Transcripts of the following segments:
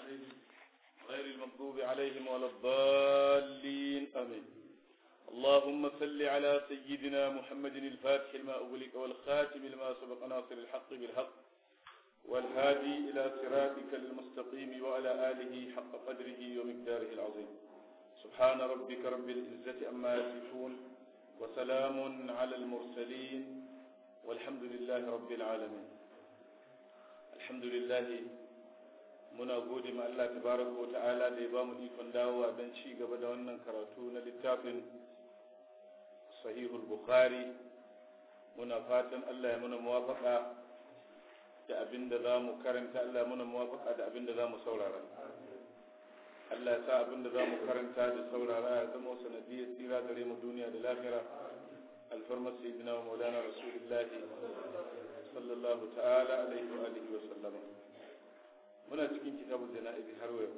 عليهم غير المغضوب عليهم ولا الضالين آمين اللهم صل على سيدنا محمد الفاتح لما أغلق والخاتم لما سبق ناصر الحق بالحق والهادي إلى صراطك المستقيم وعلى آله حق قدره ومقداره العظيم سبحان ربك رب العزة أما يصفون وسلام على المرسلين والحمد لله رب العالمين الحمد لله muna gode ma Allah tabaraka wa ta'ala da ya bamu ikon dawowa don ci gaba da wannan karatu na littafin sahihul bukhari muna fatan Allah ya muna muwafaka da abin da za mu karanta Allah ya muna muwafaka da abin da za mu saurara Allah ya sa abin da za mu karanta da saurara ya zama sanadiyar tsira gare mu duniya da lahira alfarmar sayyidina wa maulana rasulullahi sallallahu ta'ala alaihi wa alihi wa sallama muna cikin kitabun jana'izi har yau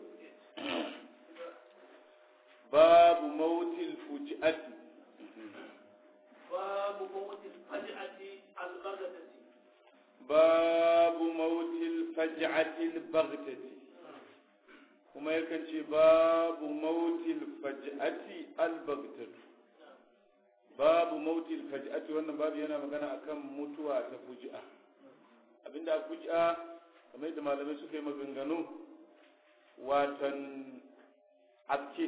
babu mautil fuji'ati babu mautil faj'ati al-baghdati babu mautil faj'ati al-baghdati kuma yakan ce babu mautil faj'ati al-baghdati babu mautil faj'ati wannan babu yana magana akan mutuwa ta fuji'a abinda fuji'a kamar yadda malamai suka yi maganganu watan abke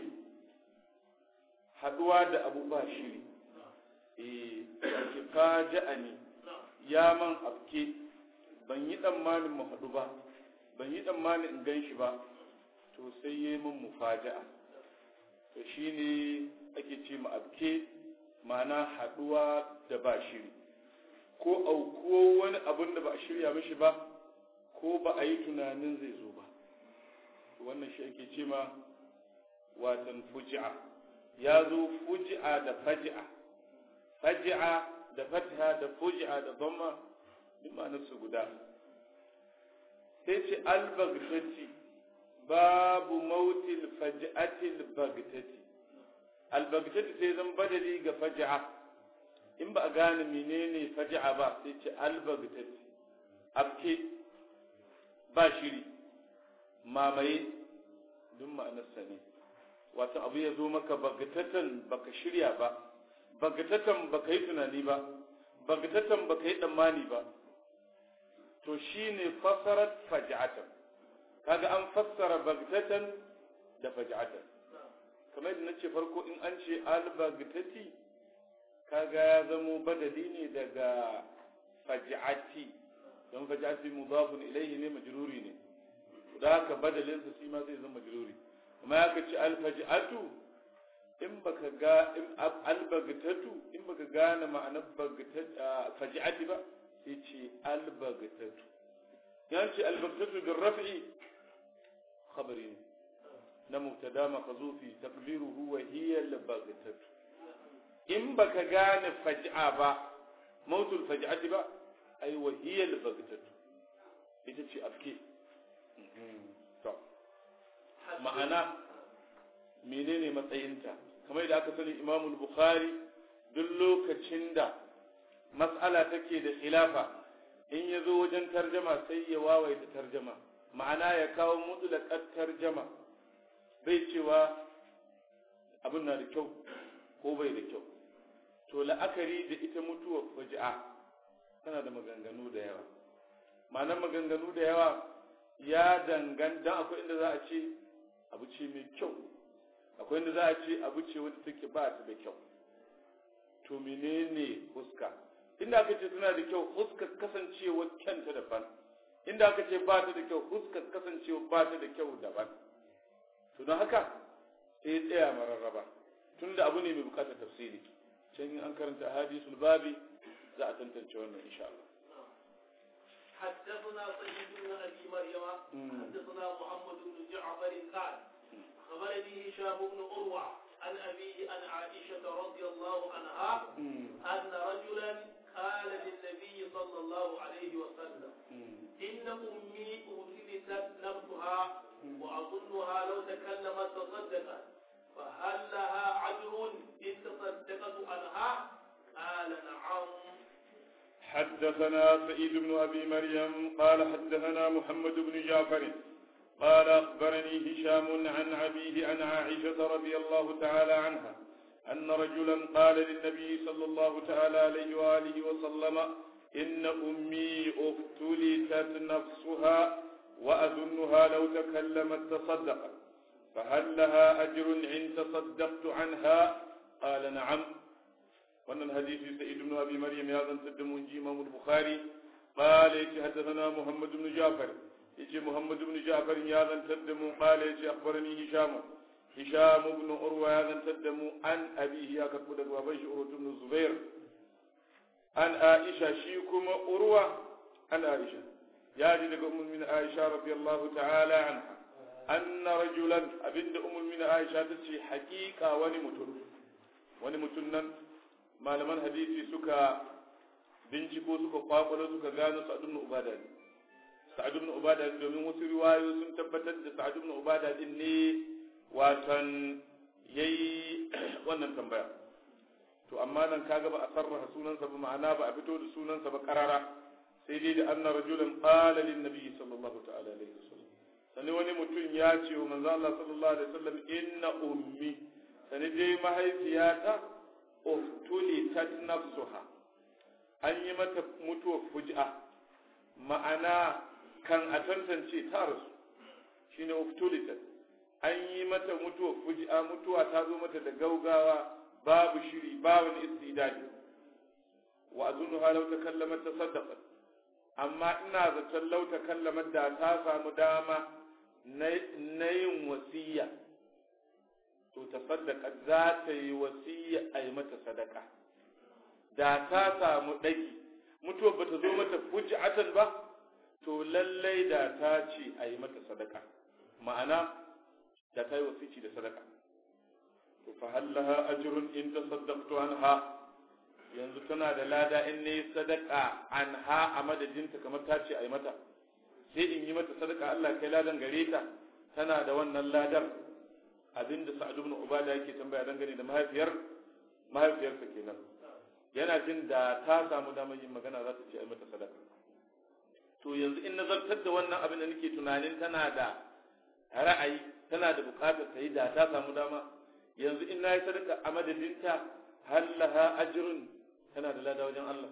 haduwa da abu ba shiri eh ake faja'a ne ya man abke ban yi tsammanin mu haɗu ba ban yi tsammanin in gan shi ba to sai yi min mufaja'a to shine ake ce mu abke ma'ana haduwa da ba shiri ko aukuwo wani abun da ba a shirya mishi ba ko ba a yi tunanin zai zo ba wannan shi ake ce ma watan fuji'a ya zo fuji'a da faji'a faji'a da fatiha da fuji'a da dhamma duk ma'anarsu guda sai ce albagtati babu mautil faji'atil bagtati albagtati sai zan badali ga faji'a in ba a gane menene faji'a ba sai ce albagtati abke ba shiri mamaye duk ma'anarsa ne wato abu ya zo maka bagatatan baka shirya ba bagatatan baka yi tunani ba bagatatan baka yi tsammani ba to shine fasarat faj'atan kaga an fassara bagatatan da faj'atan kamar yadda nace farko in an ce al bagatati kaga ya zamo badali ne daga faj'ati don faj'ati mudafun ilayhi ne majruri ne da haka badalin sa shi ma zai zama majruri kuma ya kace al faj'atu in baka ga in al bagtatu in baka gane ma'anar bagtat faj'ati ba sai ce al bagtatu yan ce al bagtatu bil raf'i khabari ne na mubtada maqzufi taqdiruhu wa hiya al bagtatu in baka gane faj'a ba mautul faj'ati ba ai wahiyar bagtatu ita ce afke to ma'ana menene matsayinta kamar da aka sani imamul bukhari duk lokacin da mas'ala take da khilafa in ya zo wajen tarjama sai ya wawaita tarjama ma'ana ya kawo mutulakar tarjama bai cewa abin na da kyau ko bai da kyau to la'akari da ita mutuwar faji'a tana da maganganu da yawa ma'anar maganganu da yawa ya dangan dan akwai inda za a ce abu ce mai kyau akwai inda za a ce abu ce wadda take ba ta da kyau to menene huska inda aka ce tana da kyau huskar kasancewa kyanta daban inda aka ce ba ta da kyau huskar kasancewa ba ta da kyau daban to don haka sai tsaya mararraba tunda abu ne mai bukatar tafsiri can an karanta hadisul babi za a tantance wannan insha Allah حدثنا سيد بن ابي مريم حدثنا محمد بن جعفر قال خبرني هشام بن عروه عن ابيه عن عائشه رضي الله عنها ان رجلا قال للنبي صلى الله عليه وسلم ان امي ارسلت نفسها واظنها لو تكلمت تصدقت فهل لها عجر ان تصدقت عنها قال نعم حدثنا سعيد بن أبي مريم قال حدثنا محمد بن جعفر قال أخبرني هشام عن أبيه عن عائشة رضي الله تعالى عنها أن رجلا قال للنبي صلى الله تعالى عليه وآله وسلم إن أمي افتلتت نفسها وأظنها لو تكلمت تصدقت فهل لها أجر إن تصدقت عنها قال نعم وأن الحديث سعيد بن أبي مريم هذا تدم إمام البخاري قال حدثنا محمد بن جعفر يجي محمد بن جعفر هذا تدم قال يجي أخبرني هشام هشام بن عروة هذا تدم عن أبيه يا كتب وابن عروة بن الزبير عن عائشة شيكم عروة عن عائشة يا جد أم من عائشة رضي الله تعالى عنها أن رجلا أبد أم من عائشة تشي حقيقة ونمتن ونمتن ما لمن حديثي سكا binciko suka kwakwalo suka gano sa'ad ibn ubada ne sa'ad ibn ubada domin wasu riwayo sun tabbatar da sa'ad ibn ubada din ne watan yayi wannan tambaya to amma nan kaga ba a sarrafa sunansa ba ma'ana ba a fito da sunansa ba karara sai dai da anna rajulan qala lin nabi sallallahu ta'ala alaihi wasallam sani wani mutum ya ce wa manzo Allah sallallahu alaihi wasallam inna ummi sani dai mahaifiyata uftulitat nafsuha an yi mata mutuwar fuji'a ma'ana kan a tantance ta rasu shine uftulitat an yi mata mutuwar fuji'a mutuwa ta zo mata da gaugawa babu shiri babu istidadi wa azunu halau ta kallamar ta saddaqat amma ina zaton lau ta kallamar da ta samu dama na yin wasiya to ta saddaka za ta yi wasiya a yi mata sadaka da ta samu ɗaki mutuwar ba ta zo mata fuji'atan ba to lallai da ta ce a yi mata sadaka ma'ana da ta yi wasici da sadaka to fa hallaha ajrun in tasaddaqtu anha yanzu tana da lada in ne sadaka anha a madadinta kamar ta ce a yi mata sai in yi mata sadaka Allah kai ladan gare ta tana da wannan ladar abinda Sa'ad ibn Ubada yake tambaya dangane da mahaifiyar mahaifiyarsa kenan yana jin da ta samu damar yin magana za ta ce a mata sadaka to yanzu in nazartar da wannan abin da nake tunanin tana da ra'ayi tana da bukatar ta yi da ta samu dama yanzu in nayi sadaka a madadinta hal laha ajrun tana da lada wajen Allah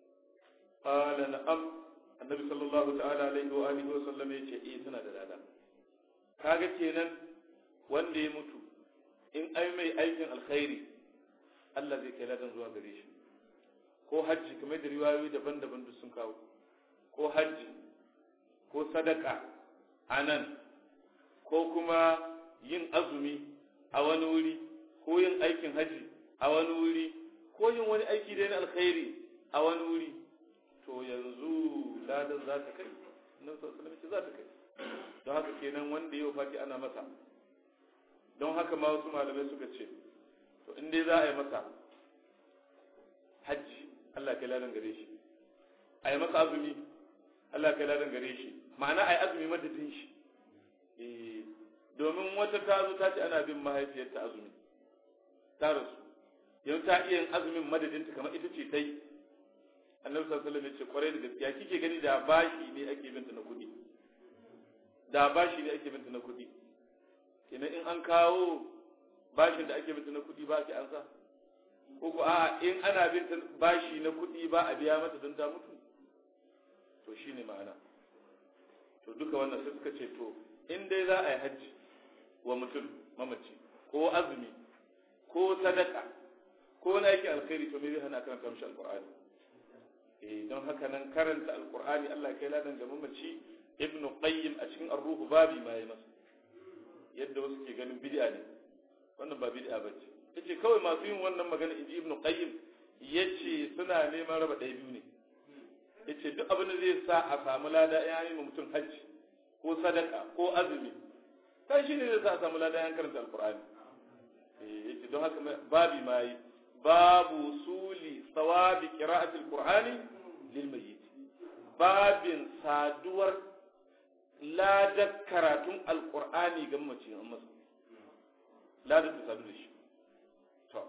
qala na'am annabi sallallahu ta'ala alaihi wa alihi wa sallam yace eh tana da lada kaga kenan wanda ya mutu in ai mai aikin alkhairi Allah zai kai ladan zuwa gare shi ko hajji kamar da riwayoyi daban-daban duk sun kawo ko hajji ko sadaka a nan ko kuma yin azumi a wani wuri ko yin aikin hajji a wani wuri ko yin wani aiki da na alkhairi a wani wuri to yanzu ladan za ta kai nan sallallahu za ta kai don haka kenan wanda yau fati ana masa don haka ma wasu malamai suka ce to in dai za a yi masa hajji Allah kai ladan gare shi a yi masa azumi Allah kai ladan gare shi ma'ana a yi azumi madadin shi domin wata ta zo ta ce ana bin mahaifiyarta azumi ta rasu yanzu ta iya yin azumin madadinta kamar ita ce ta yi annabi sallallahu alaihi wasallam ya ce kwarai da gaskiya kike gani da bashi ne ake binta na kuɗi da bashi ne ake binta na kuɗi kenan in an kawo bashin da ake binta na kuɗi ba ki an sa ko ko a in ana binta bashi na kuɗi ba a biya mata don ta mutu to shine ma'ana to duka wannan sai suka ce to in dai za a yi hajji wa mutum mamaci ko azumi ko sadaka ko na yake alkhairi to me zai hana karanta mishi alqur'ani eh don haka nan karanta alqur'ani Allah kai ladan ga mamaci ibn qayyim a cikin ar-ruh babi ma yayi masa yadda wasu ke ganin bid'a ne wannan ba bid'a bace yace kawai masu yin wannan magana inji ibn qayyim yace suna neman raba ɗaya biyu ne yace duk abin da zai sa a samu lada ya yi mutum hajji ko sadaka ko azumi kai shine zai sa a samu lada yan karanta alqur'ani eh yace don haka babi ma yi babu suli sawabi qira'atil qur'ani lil mayyit babin saduwar ladar karatun alqur'ani ga mace an masa ladar ta sadu da shi to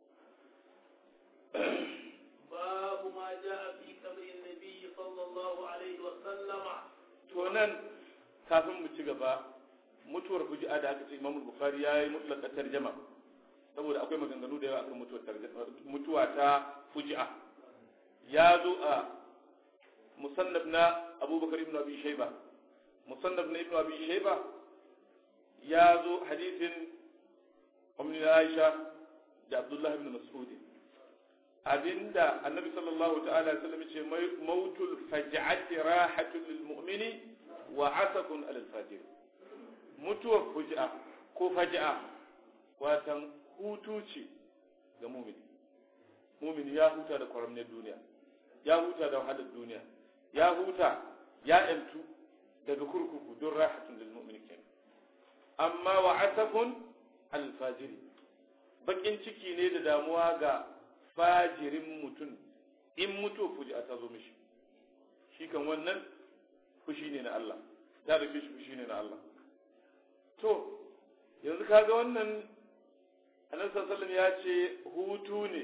باب ما جاء في قبر النبي صلى الله عليه وسلم to nan kafin mu ci gaba mutuwar fuji'a da aka ce Imam Bukhari ya yi mutlaka tarjama saboda akwai maganganu da yawa akan mutuwar mutuwa ta fuji'a ya zo a musannaf na Abubakar ibn Abi Shayba musannaf na ibn Abi Shayba ya zo hadisin Ummi Aisha da Abdullah ibn Mas'ud abinda Annabi sallallahu ta'ala alaihi wasallam ce mautul faj'ati rahatun lil mu'mini wa asakun alal fajir mutuwar fuji'a ko faji'a watan hutu ce ga mumini mumini ya huta da kwaramnin duniya ya huta da wahalar duniya ya huta ya yantu daga kurkuku don rahatun lil mu'mini kenan amma wa asafun al fajiri bakin ciki ne da damuwa ga fajirin mutum in mutuwar fuji'a ta zo mishi shi kan wannan fushi ne na Allah ta rufe shi fushi ne na Allah to yanzu kaga wannan annabi sallallahu ya ce hutu ne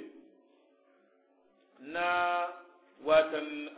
na watan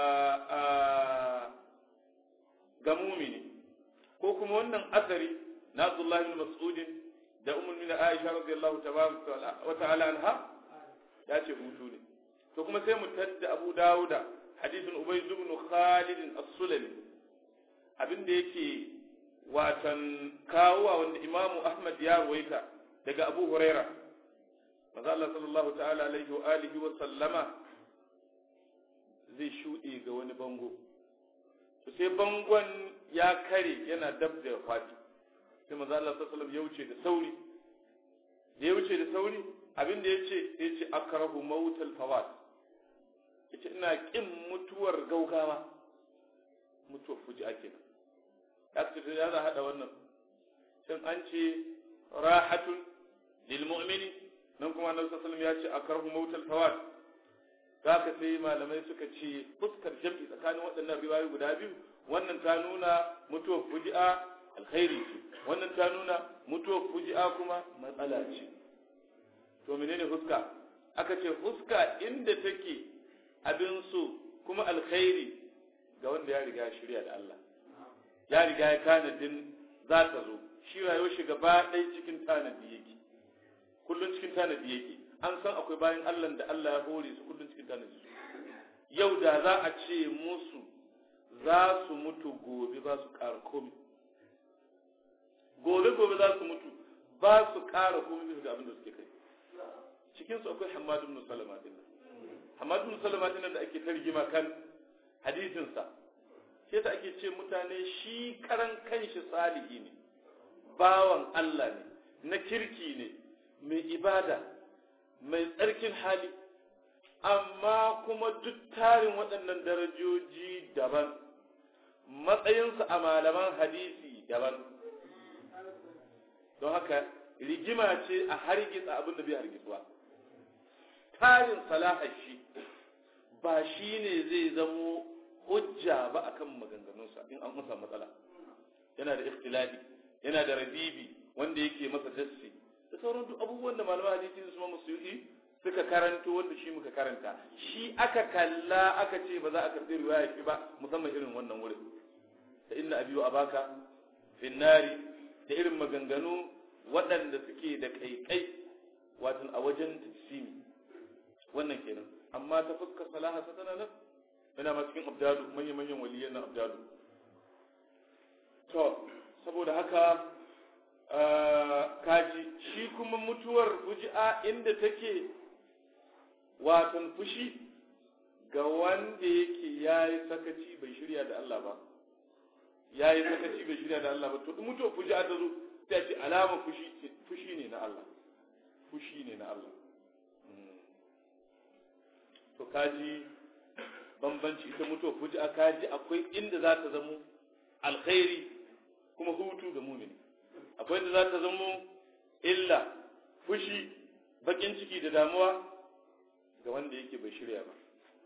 ga mumini ko kuma wannan asari na Abdullah ibn Mas'ud da Ummul Mu'minin Aisha radiyallahu wa ta'ala anha ya ce hutu ne to kuma sai mu tadda Abu Dawuda hadisin Ubay ibn Khalid as-Sulami abinda yake watan kawowa wanda Imam Ahmad ya ruwaita daga Abu Huraira manzo Allah sallallahu ta'ala alaihi wa alihi wa sallama zai shuɗe ga wani bango to sai bangon ya kare yana dab da fati sai manzo Allah sallallahu alaihi ya wuce da sauri da ya wuce da sauri abinda yace yace akrahu mautal fawat yace ina kin mutuwar gaugawa mutuwar fuji'a kenan ya ce ya za hada wannan shin an ce rahatun lil mu'mini nan kuma annabi sallallahu alaihi wasallam ya ce akrahu mautal fawat zaka sai malamai suka ce fuskar jam'i tsakanin waɗannan riwayoyi guda biyu wannan ta nuna mutuwar fuji'a alkhairi ce wannan ta nuna mutuwar fuji'a kuma matsala ce to menene fuska aka ce fuska inda take abin so kuma alkhairi ga wanda ya riga shirya da Allah ya riga ya tanadin za ta zo shi rayuwar shi gaba ɗaya cikin tanadi yake kullum cikin tanadi yake an san akwai bayan Allah da Allah ya hore su kullum cikin tanadi su yau da za a ce musu za su mutu gobe ba su ƙara komi gobe gobe za su mutu ba su ƙara komi bisa ga abin da suke kai cikin su akwai Hammad ibn Salama din Hammad ibn Salama din da ake tarjima kan hadisin sa sai ta ake ce mutane shi karan kanshi salihi ne bawan Allah ne na kirki ne mai ibada mai tsarkin hali amma kuma duk tarin waɗannan darajoji daban matsayinsa a malaman hadisi daban don haka rigima ce a hargitsa abin da bai hargitsuwa tarin salahar shi ba shi ne zai zamo hujja ba akan maganganunsa in an masa matsala yana da ikhtilafi yana da rabibi wanda yake masa dassi da sauran duk abubuwan da malaman hadisi su ma musu suka karanto wanda shi muka karanta shi aka kalla aka ce ba za a karɓi riwaya ki ba musamman irin wannan wurin da inna abiyu abaka finnari da irin maganganu waɗanda suke da kaikai watan a wajen tafsimi wannan kenan amma ta fuskar salaha ta tana nan yana ma cikin abdalu manya-manyan waliyan na abdalu to saboda haka kaji shi kuma mutuwar fuji'a inda take watan fushi ga wanda yake ya yi sakaci bai shirya da Allah ba ya yi sakaci bai shirya da Allah ba to mutuwar fuji'a ta zo ta ce alama fushi fushi ne na Allah fushi ne na Allah to kaji bambanci ita mutuwar fuji'a kaji akwai inda za ta zamo alkhairi kuma hutu ga mumini akwai da za ta zamo illa fushi bakin ciki da damuwa ga wanda yake bai shirya ba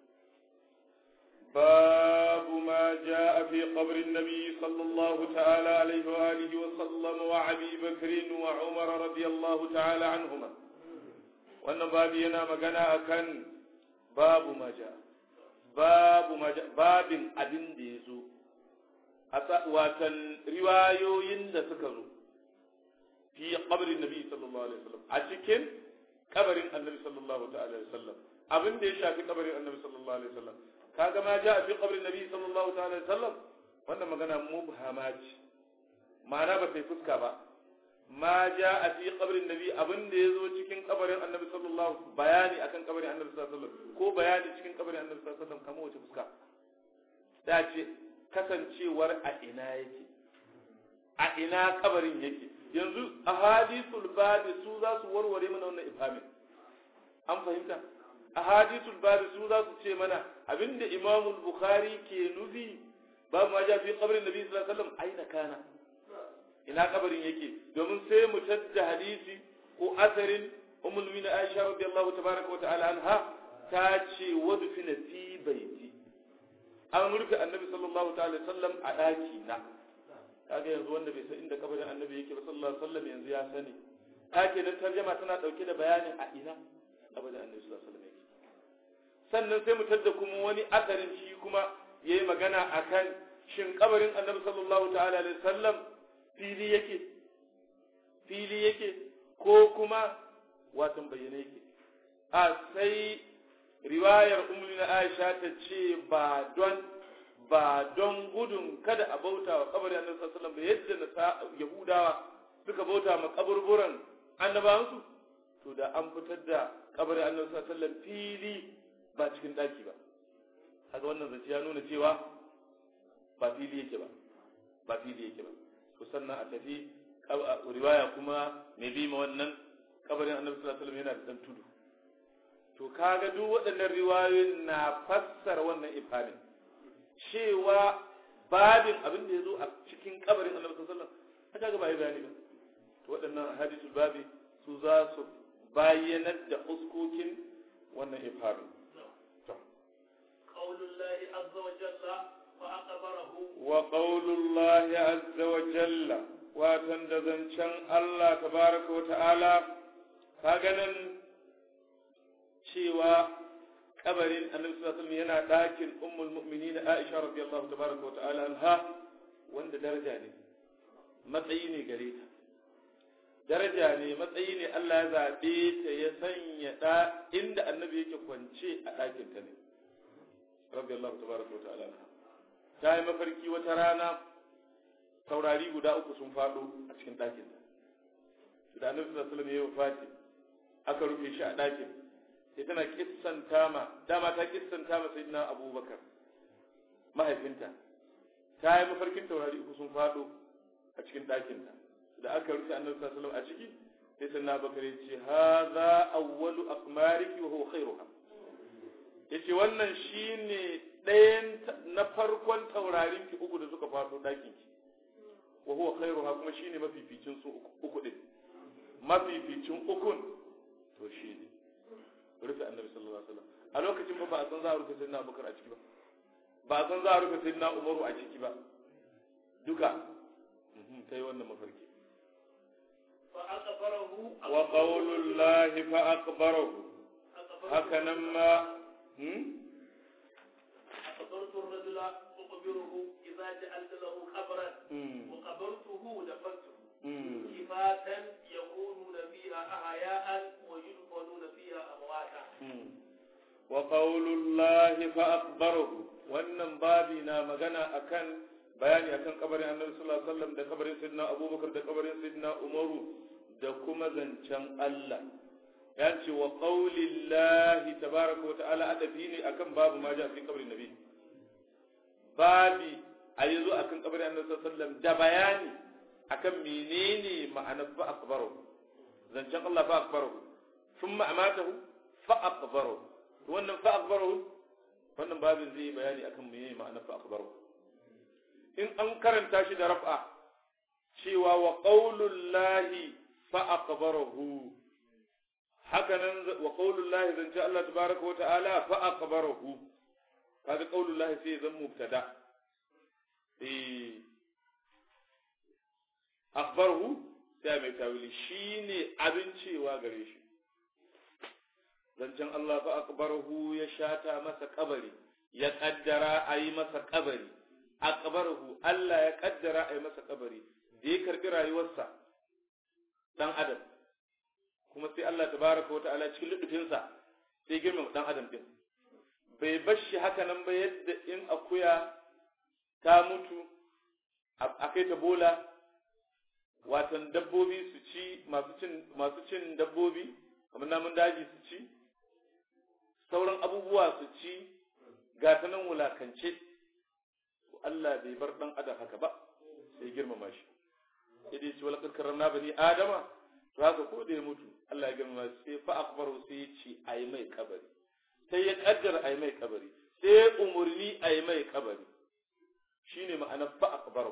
babu ma jaa fi qabri nabi sallallahu ta'ala alaihi wa alihi wa sallam wa abi bakr wa umar radiyallahu ta'ala anhuma wannan babu yana magana akan babu ma jaa babu ma jaa babin abin da yazo watan riwayoyin da suka zo fi qabrin nabi sallallahu alaihi wasallam a cikin kabarin annabi sallallahu ta'ala alaihi wasallam abin da ya shafi kabarin annabi sallallahu alaihi wasallam kaga ma ja fi qabrin nabi sallallahu ta'ala alaihi wasallam wannan magana mubhama ce ma'ana ba sai fuska ba ma ja a fi qabrin nabi abin da ya zo cikin kabarin annabi sallallahu bayani akan kabarin annabi sallallahu alaihi wasallam ko bayani cikin kabarin annabi sallallahu alaihi wasallam kamar wace fuska da ce kasancewar a ina yake a ina kabarin yake yanzu a hadisul babi su za su warware mana wannan ifhamin an fahimta a hadisul babi su za su ce mana abinda imamul bukhari ke nufi babu ma ja fi kabarin nabi sallallahu alaihi wasallam aina kana ina kabarin yake domin sai mu tadda hadisi ko asarin ummul mu'minin aisha radiyallahu tabaraka wa ta'ala anha ta ce wadfina fi baiti an rufe annabi sallallahu ta'ala sallam a daki na kaga yanzu wanda bai san inda kabarin annabi yake ba sallallahu alaihi wasallam yanzu ya sani take da tarjuma tana dauke da bayanin a ina kabarin annabi sallallahu alaihi wasallam yake sannan sai mu tadda kuma wani asarin shi kuma yayi magana akan shin kabarin annabi sallallahu ta'ala alaihi wasallam fili yake fili yake ko kuma watan bayyane yake a sai riwayar ummina Aisha ta ce ba don ba don gudun kada a bauta wa kabarin annabi sallallahu alaihi wasallam yadda na yahudawa suka bauta ma kaburburan annabawansu to da an fitar da kabarin annabi sallallahu alaihi wasallam fili ba cikin daki ba kaga wannan zance ya nuna cewa ba fili yake ba ba fili yake ba to sannan a tafi riwaya kuma mai bi ma wannan kabarin annabi sallallahu alaihi wasallam yana da dan tudu to kaga duk waɗannan riwayoyin na fassara wannan ifhamin cewa babin abin da ya zo a cikin kabarin annabi sallallahu alaihi wasallam kaga ba yi bayani ba to waɗannan hadisul babi su za su bayyanar da uskokin wannan ifhamin قول الله عز وجل فأخبره وقول الله عز وجل watan da zancen Allah tabaraka wa ta'ala ka ganin cewa kabarin annabi sallallahu alaihi yana ɗakin ummul mu'minin Aisha radiyallahu tabaraka wa ta'ala anha wanda daraja ne matsayi ne gare ta daraja ne matsayi ne Allah ya zaɓe ta ya sanya da inda annabi yake kwance a ɗakin ta ne radiyallahu tabaraka wa ta'ala anha ta yi mafarki wata rana taurari guda uku sun faɗo a cikin ɗakin da annabi sallallahu alaihi wasallam ya wafati aka rufe shi a ɗakin sai tana kissanta ma dama ta kissanta ma sayyidina abubakar mahaifinta ta yi mafarkin taurari uku sun faɗo a cikin ɗakin ta da aka rufe annabi sallallahu alaihi wasallam a ciki sai sayyidina abubakar ya ce hadha awwalu aqmariki wa huwa khairuha yace wannan shine ɗayan na farkon taurarin ki uku da suka faɗo ɗakin ki wa huwa khairuha kuma shine mafificin su uku din mafificin ukun to shine rufe annabi sallallahu alaihi wasallam a lokacin ba ba a san za a rufe sayyidina abubakar a ciki ba ba a san za a rufe sayyidina umaru a ciki ba duka ta yi wannan mafarki wa qawlullahi fa akbarahu haka nan ma أخبرت الرجل أخبره إذا جعلت له خبرا وقبرته دفنته كفاتا يكونون فيها أحياء ويدفنون فيها أمواتا وقول الله فأخبره wannan babi na magana akan bayani akan kabarin annabi sallallahu alaihi wasallam da kabarin sayyidina abubakar da kabarin sayyidina umaru da kuma zancen Allah ya ce wa qaulillahi tabaraka wa ta'ala adafi ne akan babu ma ja fi kabarin nabi babi a yanzu akan kabarin annabi sallallahu alaihi wasallam da bayani akan menene ma'anar fa akbaru zancen Allah fa akbaru thumma amatahu fa akbaru wannan fa akbaru wannan babin zai bayani akan menene ma'anar fa akbaru in an karanta shi da raf'a cewa wa qaulullahi fa akbarahu haka nan wa qaulullahi zance Allah tabaraka wa ta'ala fa akbarahu kaga qaulullahi sai zan mubtada eh akhbarahu sai mai tawili shine abin cewa gare shi zancen Allah fa akhbarahu ya shata masa kabari ya kaddara a yi masa kabari aqbarahu Allah ya kaddara a yi masa kabari da ya karbi rayuwarsa dan adam kuma sai Allah tabaraka wa ta'ala cikin lutufinsa sai girmama dan adam din bai bar shi haka nan ba yadda in akuya ta mutu a kai ta bola watan dabbobi su ci masu cin masu cin dabbobi kamar namun daji su ci sauran abubuwa su ci ga ta nan wulakance Allah bai bar dan adam haka ba sai girmama shi idai ci walaqad karramna bani adama to haka ko da ya mutu Allah ya girmama sai fa akbaru sai ya ci ayi mai kabari sai ya kaddara ayi mai kabari sai ya umurni ayi mai kabari shine ma'anar fa akbaru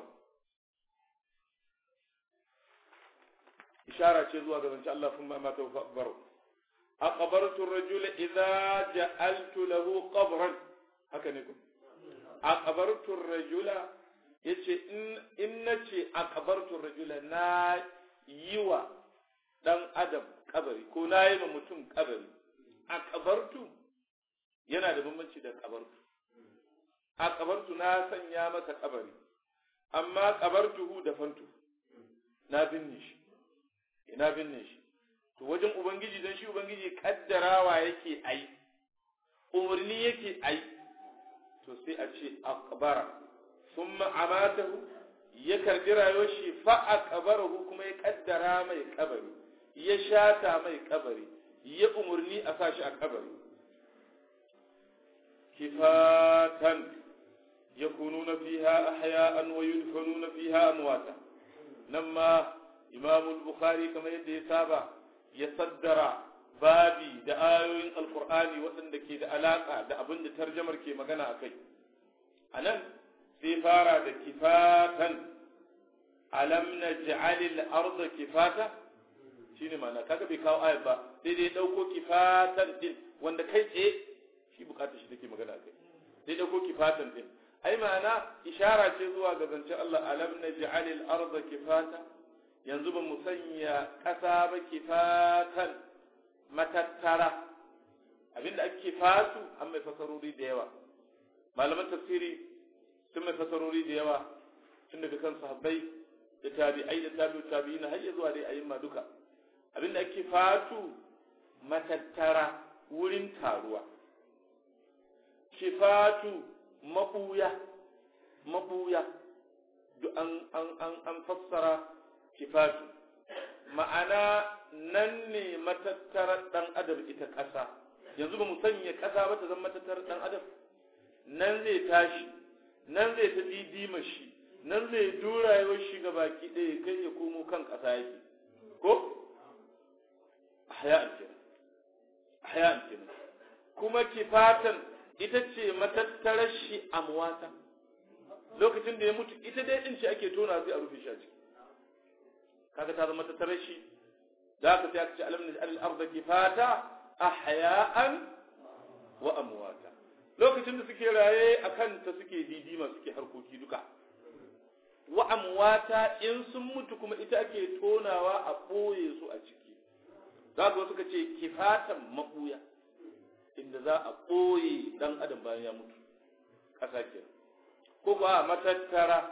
ishara ce zuwa ga zance Allah kuma ma ta fa akbaru aqbartu ar-rajul idza ja'altu lahu qabran haka ne ko aqbartu ar-rajula yace in in nace aqbartu ar-rajula na yiwa dan adam kabari ko na yi ma mutum kabari aqbartu yana da bambanci da kabartu aqbartu na sanya masa kabari amma qabartuhu da fantu na binne shi ina binne shi to wajen ubangiji dan shi ubangiji kaddarawa yake ai umarni yake ai to sai a ce aqbara thumma amatahu ya karbi rayuwar shi fa aqbarahu kuma ya kaddara mai kabari ya shata mai kabari ya umarni a sa shi a kabari kifatan yakununa fiha ahya'an wa yudfanuna fiha amwata nan ma imam al-bukhari kamar yadda ya saba ya saddara babi da ayoyin alkur'ani waɗanda ke da alaƙa da abin da tarjamar ke magana a kai a nan sai fara da kifatan alam na ji'alil arda kifata shi ne mana kaga bai kawo ayat ba sai dai ɗauko kifatan din wanda kai tsaye shi bukatar shi take magana a kai sai ɗauko kifatan din ai ma'ana ishara ce zuwa ga zancen Allah alam na ji'alil arda kifata yanzu ba mu sanya ƙasa ba kifatan matattara abinda ake fasu an mai fasarori da yawa malaman tafsiri sun mai fasarori da yawa tun daga kan sahabbai da tabi'ai da tabi'u tabi'ina har ya zuwa dai ayyuma duka abinda ake fatu matattara wurin taruwa kifatu mabuya mabuya duk an an an an fassara kifatu ma'ana nan ne matattarar ɗan adam ita ƙasa yanzu ba mu sanya ƙasa ba ta zama matattarar ɗan adam nan zai tashi nan zai ta didima shi nan zai dura yawan shi ga baki ɗaya kai ya komo kan ƙasa yake ko haya'an kenan haya'an kenan kuma kifatan ita ce matattarar shi amwata lokacin da ya mutu ita dai ɗin ce ake tona sai a rufe shi a ciki kaga ta zama tattare shi za ka sai aka ce alam naj'al al-ardha kifata ahya'an wa amwata lokacin da suke raye akan ta suke didima suke harkoki duka wa amwata in sun mutu kuma ita ake tonawa a boye su a ciki za ka suka ce kifatan mabuya inda za a boye dan adam bayan ya mutu kasa kenan ko ba matattara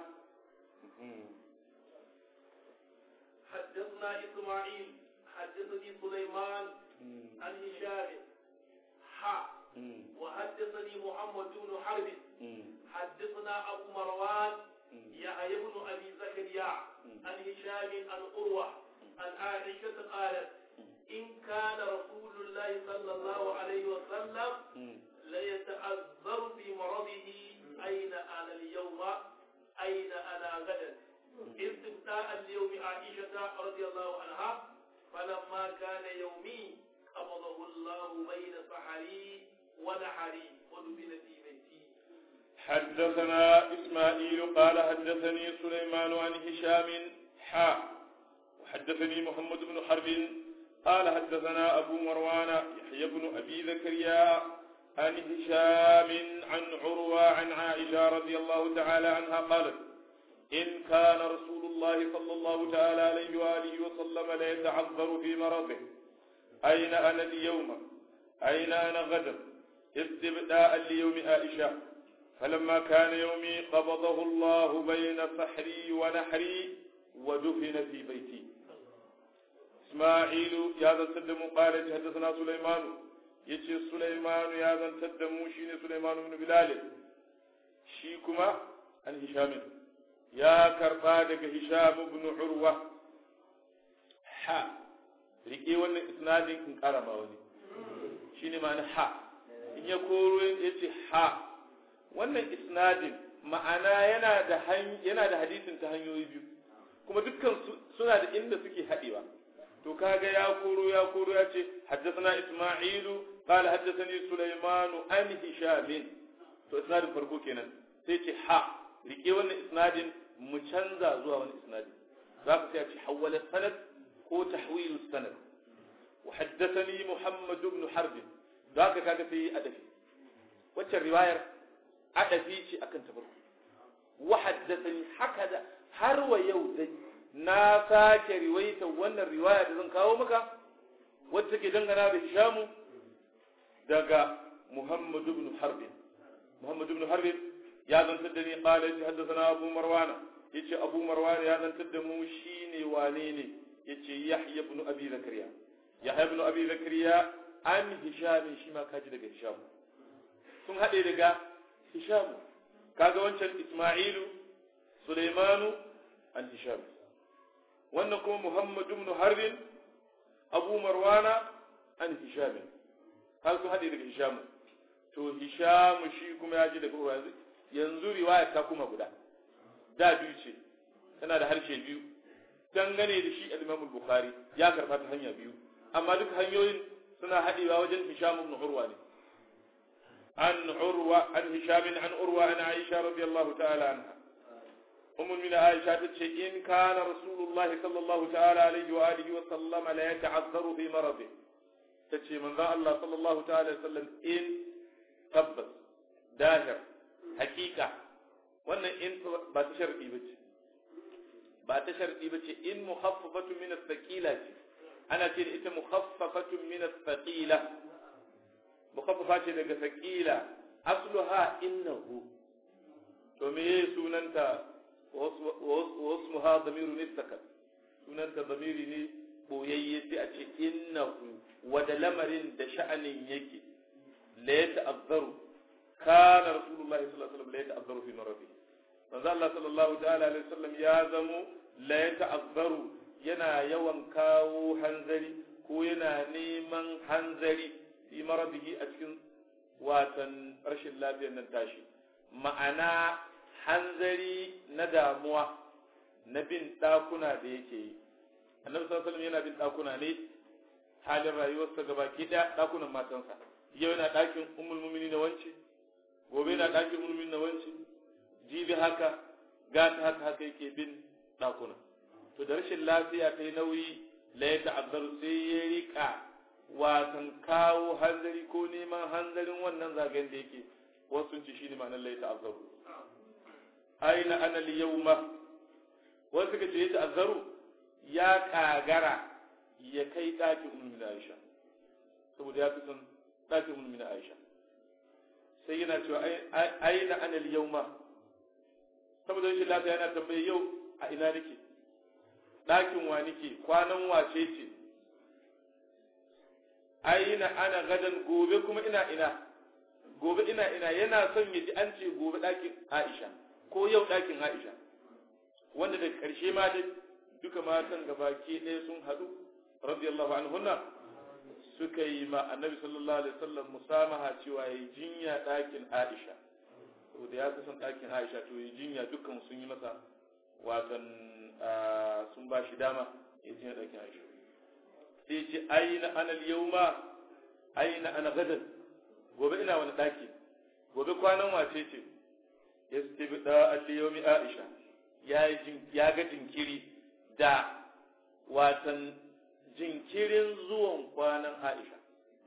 حدثنا إسماعيل حدثني سليمان عن هشام حا وحدثني محمد بن حرب حدثنا أبو مروان يحيى بن أبي زكريا عن هشام عن أروى عن عائشة قالت إن كان رسول الله صلى الله عليه وسلم ليتأذر في مرضه أين أنا اليوم أين أنا غدا استفتاء ليوم عائشة رضي الله عنها فلما كان يومي قبضه الله بين سحري ونحري ودفن في بيتي حدثنا إسماعيل قال حدثني سليمان عن هشام حا وحدثني محمد بن حرب قال حدثنا أبو مروان يحيى بن أبي زكريا عن هشام عن عروة عن عائشة رضي الله تعالى عنها قالت إن كان رسول الله صلى الله تعالى عليه وآله وسلم ليتعذر في مرضه أين أنا اليوم أين أنا غدا استبداء ليوم عائشة فلما كان يومي قبضه الله بين سحري ونحري ودفن في بيتي إسماعيل يا ذا تدم قال حدثنا سليمان يتي سليمان يا ذا تدم شين سليمان بن بلال شيكما عن هشام يا كربادك هشام بن عروة حا riƙe wannan isnadin in ƙara ma wani shi ne ma'ana ha in ya koro ya ce ha wannan isnadin ma'ana yana da yana da hadisin ta hanyoyi biyu kuma dukkan suna da inda suke haɗewa to kaga ya koro ya koro ya ce haddathana isma'ilu qala haddathani sulaiman an hisham to isnadin farko kenan sai ce ha rike wannan isnadin mu canza zuwa wani isnadin zaka sai a ce hawwala sanad ko tahwilu sanad wa haddathani muhammad ibn harb zaka kaga sai adafi wacce riwayar adafi ce akan ta farko wa haddathani hakada har wa yau dai na sake riwaita wannan riwaya da zan kawo maka wacce ke dangana da Hishamu daga Muhammad ibn Harb Muhammad ibn Harb ya zantar da ni qala ya haddathana Abu Marwan yace Abu Marwan ya zantar da mu shine wane ne yace Yahya ibn Abi Zakariya Yahya ibn Abi Zakariya an Hisham shi ma kaji daga Hisham sun hade daga Hisham kaga wancan Isma'ilu Sulaimanu an Hisham wannan kuma Muhammad ibn Harbin Abu Marwana an Hisham har su haɗe daga Hisham to Hisham shi kuma ya ji daga Urwa yanzu riwaya ta kuma guda da biyu ce tana da harshe biyu dangane da shi al-Imam Bukhari ya karba ta hanya biyu amma duka hanyoyin suna haɗewa wajen Hisham ibn Urwa ne an Urwa an Hisham an Urwa an Aisha radiyallahu ta'ala anha أم من عائشة تتشي إن كان رسول الله صلى الله تعالى عليه وآله وسلم لا يتعذر في مرضه تتشي من ذا الله صلى الله تعالى وسلم إن تبت داهر حقيقة وأن إن باتشر إيبت باتشر إيبت إن مخففة من الثقيلة أنا تقول إنت مخففة من الثقيلة مخففة من الثقيلة أصلها إنه ومي سننتا واسمها ضمير نستكت sunanta zamiri ne boyayye sai a ce innahu wada lamarin da sha'anin yake la ya ta'azzaru kana rasulullah sallallahu alaihi wasallam la ya ta'azzaru fi marabi manzo Allah sallallahu ta'ala alaihi wasallam ya zamo la ya ta'azzaru yana yawan kawo hanzari ko yana neman hanzari fi marabihi a cikin watan rashin lafiyar nan tashi ma'ana hanzari na damuwa na bin ɗakuna da yake yi annabi sallallahu alaihi yana bin ɗakuna ne halin rayuwarsa gaba ki da ɗakunan matansa yau yana ɗakin ummul mu'minin na wance gobe yana ɗakin ummul mu'minin na wance jibi haka gata haka haka yake bin ɗakuna to da rashin lafiya ta yi nauyi la ya ta'azzaru sai ya rika wasan kawo hanzari ko neman hanzarin wannan zagayen da yake wasu sun ci shi ne ma'anar la ya ta'azzaru aina ana liyauma wasu suka ce ya ta'azzaru ya kagara ya kai ɗakin ulmin Aisha saboda ya fi son ɗakin ulmin Aisha sai yana cewa aina ana liyauma saboda shi lafiya yana tambaye yau a ina nake ɗakin wa nake kwanan wace ce aina ana gadan gobe kuma ina ina gobe ina ina yana son ya ji an ce gobe ɗakin Aisha ko yau ɗakin Aisha wanda da ƙarshe ma dai duka matan gabaki ɗaya sun haɗu radiyallahu anhunna suka yi ma annabi sallallahu alaihi wasallam musamaha cewa yi jinya ɗakin Aisha saboda ya son ɗakin Aisha to yi jinya dukkan sun yi masa watan sun ba shi dama ya jinya ɗakin Aisha sai ce aina ana yauma aina ana gadan gobe ina wani ɗaki gobe kwanan wace ce yastibda al-yawmi Aisha ya ga jinkiri da watan jinkirin zuwan kwanan Aisha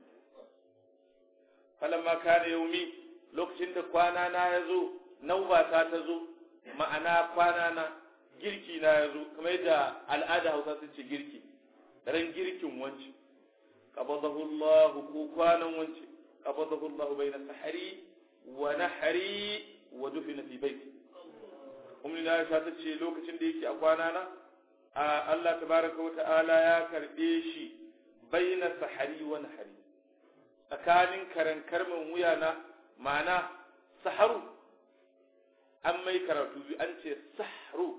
falamma kana yaumi lokacin da kwana na yazo nauba ta zo ma'ana kwana na girki na yazo kamar yadda al'ada Hausa sun ce girki ran girkin wanci qabadahu Allah ko kwanan wanci qabadahu Allah bayna sahari wa nahari wa dufina fi baiti ummi na Aisha ta ce lokacin da yake a kwana na Allah tabaraka wa ta'ala ya karbe shi baina sahari wa nahari tsakanin karankar min wuya na ma'ana saharu an mai karatu biyu an ce sahru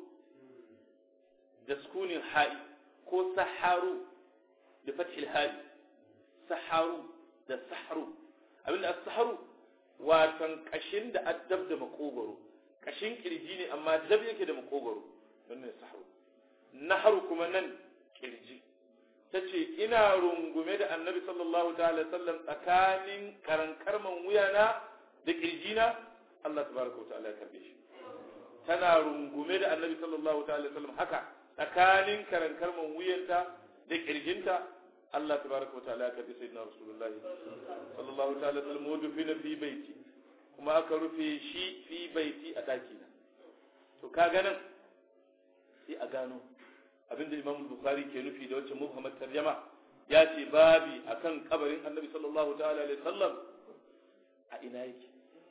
da sukunin ha'i ko saharu da fathil ha'i saharu da sahru abinda as-sahru watan kashin da addab da makogoro kashin kirji ne amma dab yake da makogoro wannan sahru nahru kuma nan kirji tace ina rungume da annabi sallallahu ta'ala sallam tsakanin karankarman wuyana da kirjina Allah tabaraka wa ta'ala ya karbe shi tana rungume da annabi sallallahu ta'ala sallam haka tsakanin karankarman wuyanta da kirjinta Allah tabaraka wa ta'ala ya karbi sayyidina rasulullahi sallallahu ta'ala sallam wa dufina fi baiti kuma aka rufe shi fi baiti a daki na to ka ganin sai a gano abinda Imam Bukhari ke nufi da wacce Muhammad tarjama ya ce babi akan kabarin Annabi sallallahu ta'ala alaihi sallam a ina yake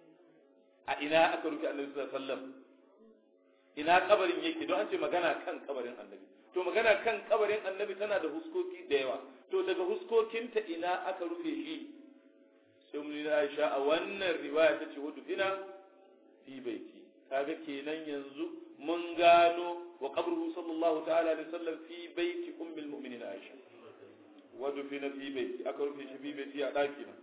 a ina aka rufe Annabi sallallahu alaihi wasallam ina kabarin yake don an ce magana kan kabarin Annabi to magana kan kabarin Annabi tana da huskoki da yawa to daga huskokinta ina aka rufe shi sai mun Aisha a wannan riwaya ta ce wudu fina fi baiti kaga kenan yanzu mun gano wa qabruhu sallallahu ta'ala alaihi wasallam fi baiti ummul mu'minin Aisha wudu fina fi baiti aka rufe shi fi baiti a daki na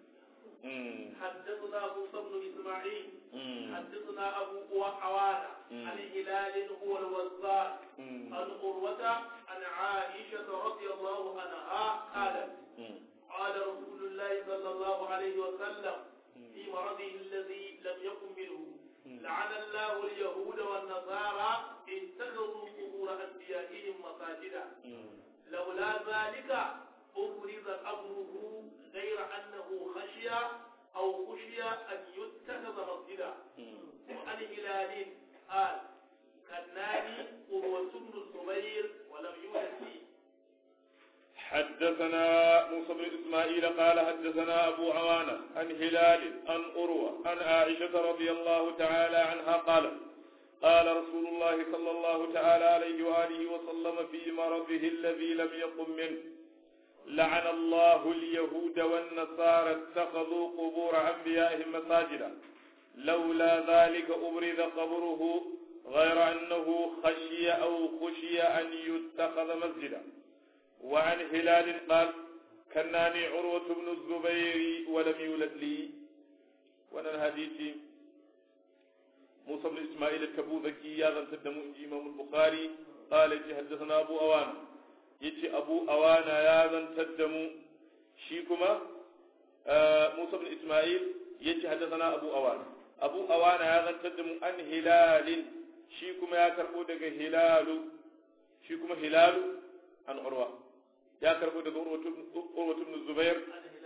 حدثنا موسى بن اسماعيل حدثنا ابو عوانة عن هلال هو الوزار عن قروة عن عائشة رضي الله عنها قالت قال رسول الله صلى الله عليه وسلم في مرضه الذي لم يكن منه لعن الله اليهود والنصارى اتخذوا قبور انبيائهم مساجدا لولا ذلك أبرز أمره غير أنه خشي أو خشي أن يتخذ مسجدا وعن هلال قال كناني قروة بن الزبير ولم يولد فيه حدثنا موسى بن إسماعيل قال حدثنا أبو عوانة عن هلال عن أروى عن عائشة رضي الله تعالى عنها قالت قال رسول الله صلى الله تعالى عليه وآله وسلم في مرضه الذي لم يقم منه لعن الله اليهود والنصارى اتخذوا قبور أنبيائهم مساجدا لولا ذلك أبرز قبره غير أنه خشي أو خشي أن يتخذ مسجدا وعن هلال قال كناني عروة بن الزبير ولم يولد لي وانا الحديث موسى بن إسماعيل الكبوذكي يا ذن تدمو إمام البخاري قال حدثنا أبو أوان yace abu awana ya zantar da mu shi kuma musa bin isma'il yace haddathana abu awana abu awana ya zantar da mu an hilalin shi kuma ya karbo daga hilalu shi kuma hilalu an urwa ya karbo daga urwatu ibn zubair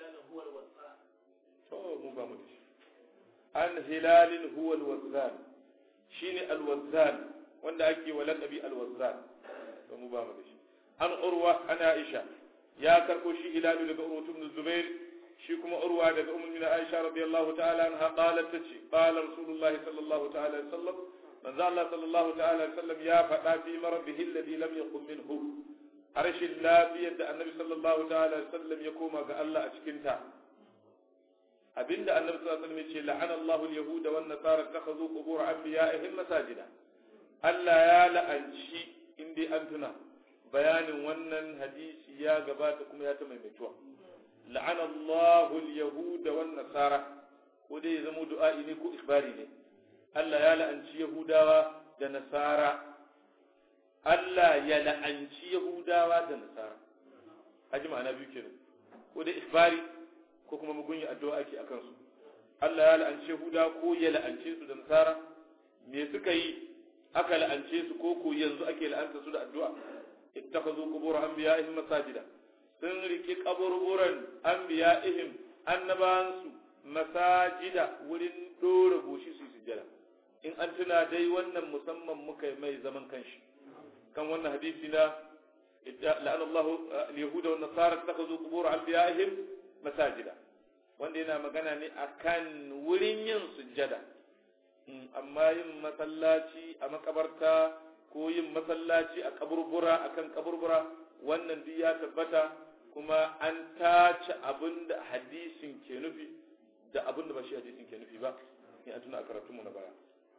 to mu ba mu da shi an hilalin huwa alwazzan shine alwazzan wanda ake wa laqabi alwazzan to mu ba mu da shi an urwa an aisha ya karbo shi hilalu daga urwa ibn zubair shi kuma urwa daga ummu min aisha radiyallahu ta'ala anha qalat tace qala rasulullahi sallallahu ta'ala alaihi wasallam manzo Allah sallallahu ta'ala alaihi wasallam ya faɗa fi marbihi alladhi lam yaqum minhu harshen lafiyar da annabi sallallahu ta'ala alaihi wasallam ya koma ga Allah a cikin ta abinda annabi sallallahu alaihi wasallam ya ce la'ana Allahu al-yahuda wan nasara takhadhu qubur anbiya'ihim masajida Allah ya la'anci indai an tuna bayanin wannan hadisi ya gabata kuma ya ta maimaituwa la'ana Allahu al-yahuda wan nasara ko dai ya zama du'a'i ne ko ikhbari ne Allah ya la'anci Yahudawa da Nasara Allah ya la'anci Yahudawa da Nasara haji ma'ana biyu kenan ko dai ikhbari ko kuma mugunyi addu'a ake akan su Allah ya la'anci Yahudawa ko ya la'ance su da Nasara me suka yi aka la'ance su ko ko yanzu ake la'anta su da addu'a ittakhadhu qubur anbiya'ihim masajida sun riki kaburburan anbiya'ihim annabawansu masajida wurin dora goshi su sujjada in an tuna dai wannan musamman muka mai zaman kanshi kan wannan hadisi na la'an Allah al-yahuda wa nasara takhadhu qubur anbiya'ihim masajida wanda yana magana ne akan wurin yin sujjada amma yin masallaci a makabarta ko yin masallaci a kaburbura akan kaburbura wannan duk ya tabbata kuma an tace abin da hadisin ke nufi da abin da ba shi hadisin ke nufi ba in an tuna a karatunmu na baya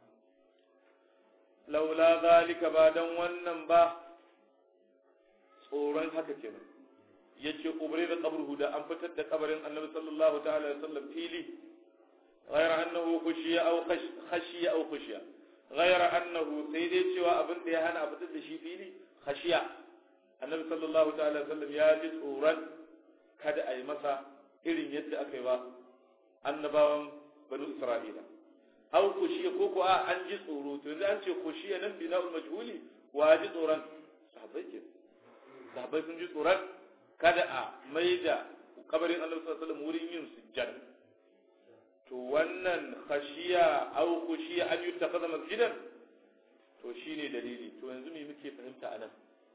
laula zalika ba dan wannan ba tsoron haka kenan yace ubre da qabruhu da an fitar da kabarin annabi sallallahu ta'ala alaihi wasallam fili غير أنه خشية أو خش خشية أو خشية غير أنه سيدي شوى أبن ديهان أبتد شي فيلي خشية النبي صلى الله تعالى وسلم يا جزء kada a yi masa irin yadda aka yi ba annabawan banu isra'ila aw kushiya ko ko a an ji tsoro to yanzu an ce kushiya nan bina majhuli wa ji tsoron sahabbai ke sahabbai sun ji tsoron kada a maida kabarin annabi sallallahu alaihi wasallam wurin yin sujjada to wannan khashiya aw kushiya an yuttakhadha masjidan to shine dalili to yanzu me muke fahimta anan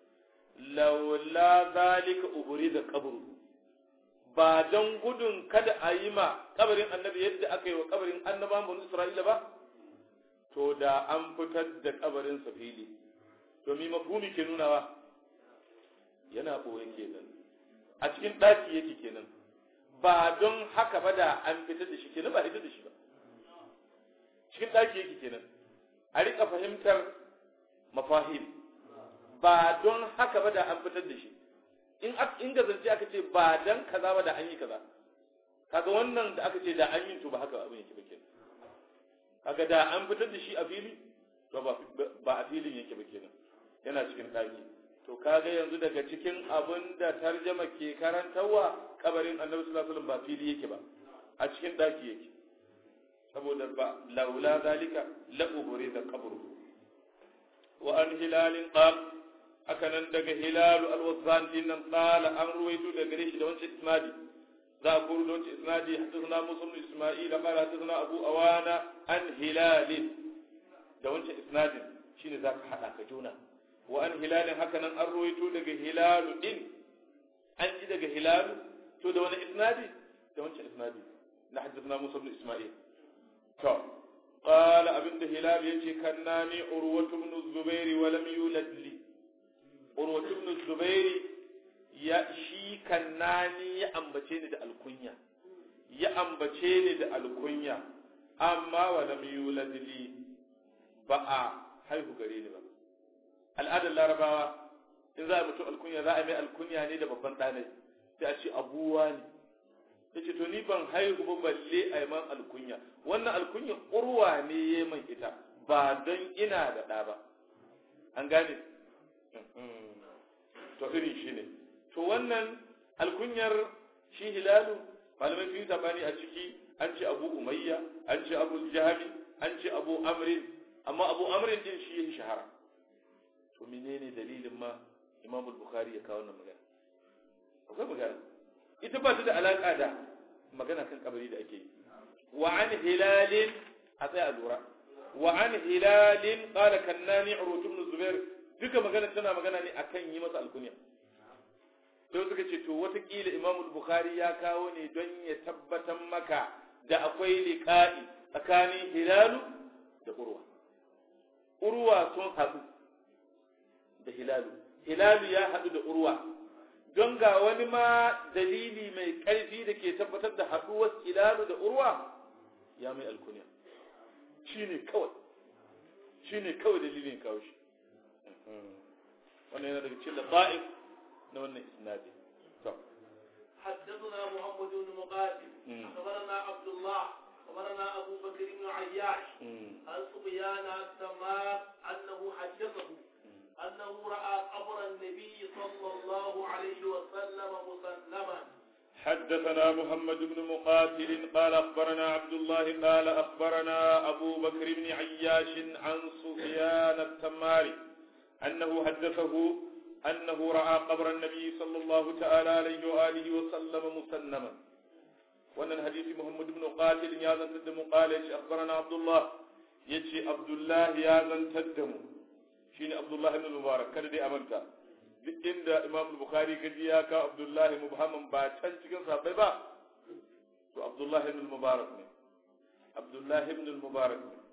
laula zalika ubrida qabru ba don gudun kada a yi ma kabarin annabi yadda aka yi wa kabarin annaban banu isra'ila ba to da an fitar da kabarin sa fili to mi mafhumi ke nunawa yana boye kenan a cikin daki yake kenan ba don haka ba da an fitar da shi kenan ba fitar da shi ba cikin daki yake kenan a rika fahimtar mafahim ba don haka ba da an fitar da shi in in gazance aka ce ba dan kaza ba da an yi kaza kaga wannan da aka ce da an yi to ba haka abin yake ba kenan kaga da an fitar da shi a fili to ba ba a filin yake ba kenan yana cikin daki to kaga yanzu daga cikin abin da tarjama ke karantarwa kabarin annabi sallallahu alaihi wasallam ba fili yake ba a cikin daki yake saboda ba laula zalika la da qabru wa an hilalin qala haka nan daga hilalu alwazan din nan qala an ruwaito daga gare shi da wancan isnadi za a kuru da wancan isnadi hadathana musa ibn isma'il qala hadathana abu awana an hilalin da wancan isnadin shine zaka hada ka juna wa an hilalin haka nan an ruwaito daga hilalu din an ji daga hilalu to da wani isnadi da wancan isnadi na hadathana musa ibn isma'il to قال ابن هلال يجي كناني عروة بن الزبير ولم يولد لي urwatu ibn zubairi ya shi kannani ya ambace ni da alkunya ya ambace ni da alkunya amma wa lam yulad li ba a haihu gare ni ba al'adar larabawa in za a mutu alkunya za a mai alkunya ne da babban ɗanai sai a ce abuwa ne ya ce to ni ban haihu ba balle a yi man alkunya wannan alkunya urwa ne ya man ita ba don ina da ɗa ba an gane to irin shi ne to wannan alkunyar shi hilalu malamai sun yi tabani a ciki an ce abu umayya an ce abu jahami an ce abu amrin amma abu amrin din shi yin shahara to menene dalilin ma imam bukhari ya kawo wannan magana akwai magana ita ba ta da alaka da magana kan kabari da ake yi wa an hilalin a tsaya lura wa an hilalin qala kannani urwatu ibn zubair duka magana tana magana ne akan yi masa alkunya sai suka ce to watakila imamu bukhari ya kawo ne don ya tabbatar maka da akwai liqa'i tsakanin hilalu da urwa urwa sun haɗu da hilalu hilalu ya haɗu da urwa don ga wani ma dalili mai ƙarfi da ke tabbatar da haɗuwar hilalu da urwa ya mai alkunya shine kawai shine kawai dalilin kawo shi wannan yana daga cikin laqa'ib na wannan isnadi to حدثنا محمد بن مقاتل أخبرنا عبد الله أخبرنا أبو بكر بن عياش عن سفيان التمام أنه حدثه أنه رأى قبر النبي صلى الله عليه وسلم مسلما حدثنا محمد بن مقاتل قال أخبرنا عبد الله قال أخبرنا أبو بكر بن عياش عن سفيان التماري أنه حدثه أنه رأى قبر النبي صلى الله تعالى عليه وآله وسلم مسنما وأن الحديث محمد بن قاتل يا ذن تدم قال أخبرنا عبد الله يجي عبد الله يا ذن تدم شين عبد الله بن المبارك كان دي أمنتا duk inda imam bukhari gaji ya kawo abdullahi mubhaman ba can cikin sahabbai ba to abdullahi ibn mubarak ne abdullahi ibn mubarak ne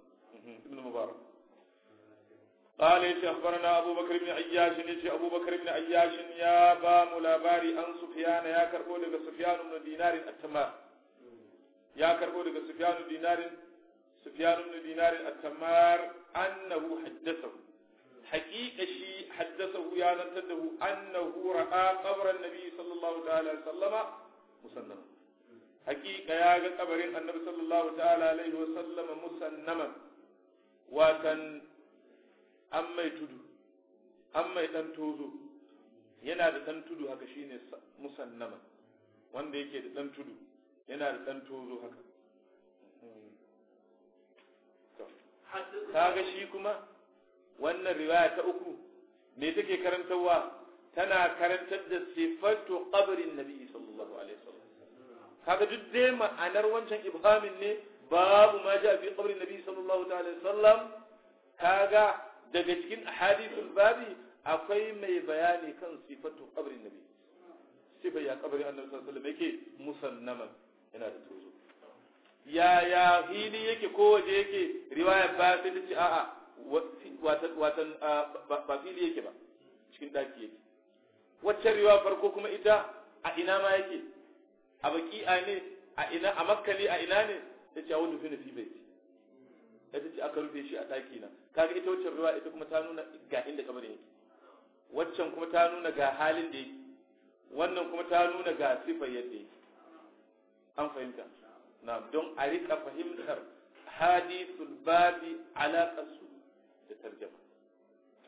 ibn mubarak قال يتي أخبرنا أبو بكر بن عياش يتي أبو بكر بن عياش يا بام لاباري أن سفيان يا كربو لك سفيان بن دينار التمار يا كربو لك سفيان بن دينار سفيان بن دينار التمار أنه حدثه حقيقة شيء حدثه يا ننتده أنه رأى قبر النبي صلى الله تعالى عليه وسلم مسنما حقيقة يا قبر النبي صلى الله تعالى عليه وسلم مسنما وكان an mai tudu an mai dan tozo yana da dan tudu haka shine musannama wanda yake da dan tudu yana da dan tozo haka kaga shi kuma wannan riwaya ta uku me take karantarwa tana karantar da sifatu qabrin nabi sallallahu alaihi wasallam kaga duk dai ma'anar wancan ibhamin ne babu ma ja fi qabrin nabi sallallahu alaihi wasallam kaga daga cikin ahadithul babi akwai mai bayani kan sifatu qabrin nabi sifa ya qabrin annabi sallallahu alaihi wasallam yake musannaman yana da tozo ya ya fili yake ko waje yake riwaya ba sai ta ce a'a watan watan ba fili yake ba cikin daki yake wacce riwaya farko kuma ita a ina ma yake a baki'a ne a ina a makka ne a ina ne ta ce a wani fi na fi bai ita ce aka rufe shi a ɗaki na kaga ita waccan ruwa ita kuma ta nuna ga inda kabarin yake waccan kuma ta nuna ga halin da yake wannan kuma ta nuna ga sifar yadda yake an fahimta na don a rika fahimtar hadithul babi alaƙarsu da tarjama to